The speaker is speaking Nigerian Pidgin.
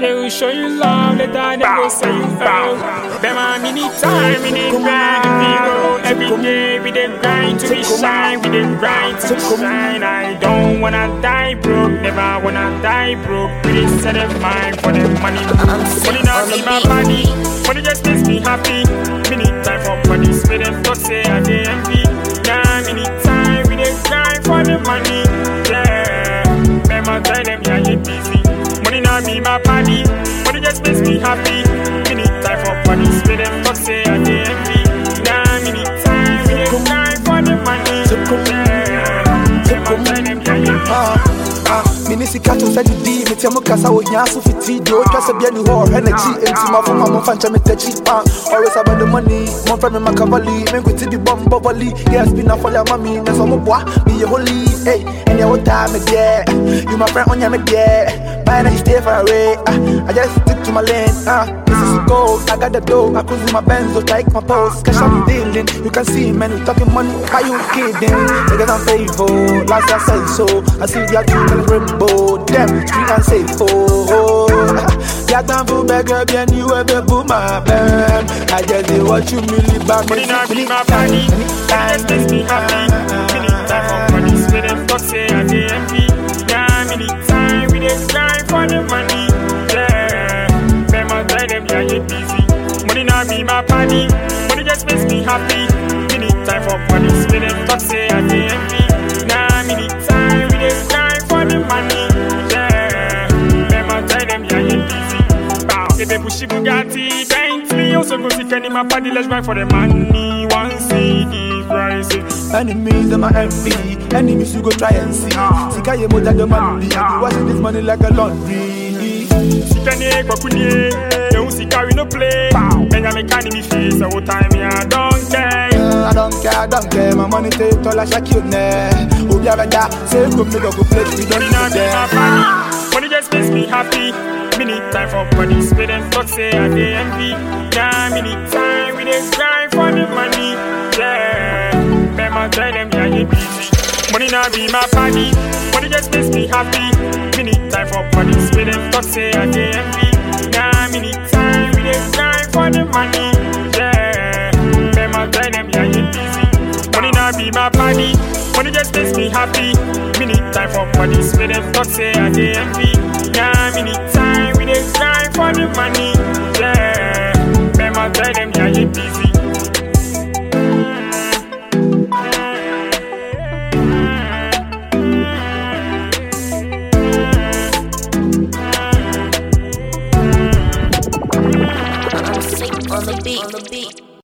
They will show you love, later they go say you oh. Them a mini time, mini grind, we go every day. We dey grind to be shine, we dey grind to be shine. I don't wanna die broke, never wanna die broke. We dey set a mind for the money. Money not be my body, money just makes me happy. Mini time for money, spend them talk say I dey envy. Yeah, mini time, we dey grind for the money. Yeah, remember tell them yeah you busy. Money not be my body, money just makes me happy. Mini time for money, spend them talk say I dey envy. Yeah, mini time, we dey grind for the money. Yeah, remember tell them yeah you busy. Ah, ah, mini sika to sɛ didi metia mu kasa wɔ hia so fiti deɛ ɔtwa sɛ bia ni hɔ ɔhwɛ n'akyi enti mafoma momfa nkyɛ metakyi ah, always about the money momfrɛ me makavali menkwiti bi bɔ mbɔ volley yes bi na fɔle ama me nɛ sɛ ɔmoboa meyɛ holy ei ɛneɛ wotaa me deɛ you my friend ɔnyɛ me deɛ Bye now you stay far away ah, I just stick to my lane ah, this is gold I got the dough I cruise in my Benz so take my post cash I'm dealing you can see man you talking money why you kidding niggas I'm faithful last year I said so I see the two colors rainbow them street and safe oh yeah time for beggar bien you ever boom my band I just did what you really back Money not be my body, money just makes me happy. Many time for money, spend them talk say I dey envy. Yeah, many time we dey grind for the money. Yeah, remember tell them yeah you busy. Money not be my body, money just makes me happy. Many time for money, spend them talk say I dey envy. Yeah, many time we dey grind for the money. Yeah, remember tell them yeah you busy. Bow, if they push Bugatti, Bentley, also go see Kenny my body, let's grind for the money. One CD rising. Enemies them my envy Enemies you go try and see Sika ye moja the money I be washing this money like a laundry Sikane kwakunye, ehun sika we no play. Benjamin Kani me face, all time me I don't care. Uh, I don't care, I don't care My money take all I shake you ne Obi abeda Say go me go go play We don't Money not need be my them body, money just makes me happy. Me need time for money, spend and talk say I dey envy. Yeah, me need time, we dey grind for the money. Yeah, remember tell them yeah you busy. Money not be my body, money just makes me happy. Me need time for money, spend and talk say I dey envy. Yeah, me need time, we dey grind for the money. Yeah, remember tell them yeah you busy. Money not be my body, money just makes me happy. Me need time for money, spend and talk say I dey envy. Yeah, me need time, we dey grind for the money. Yeah, remember tell them yeah you busy. I'm sick on the beat. On the beat.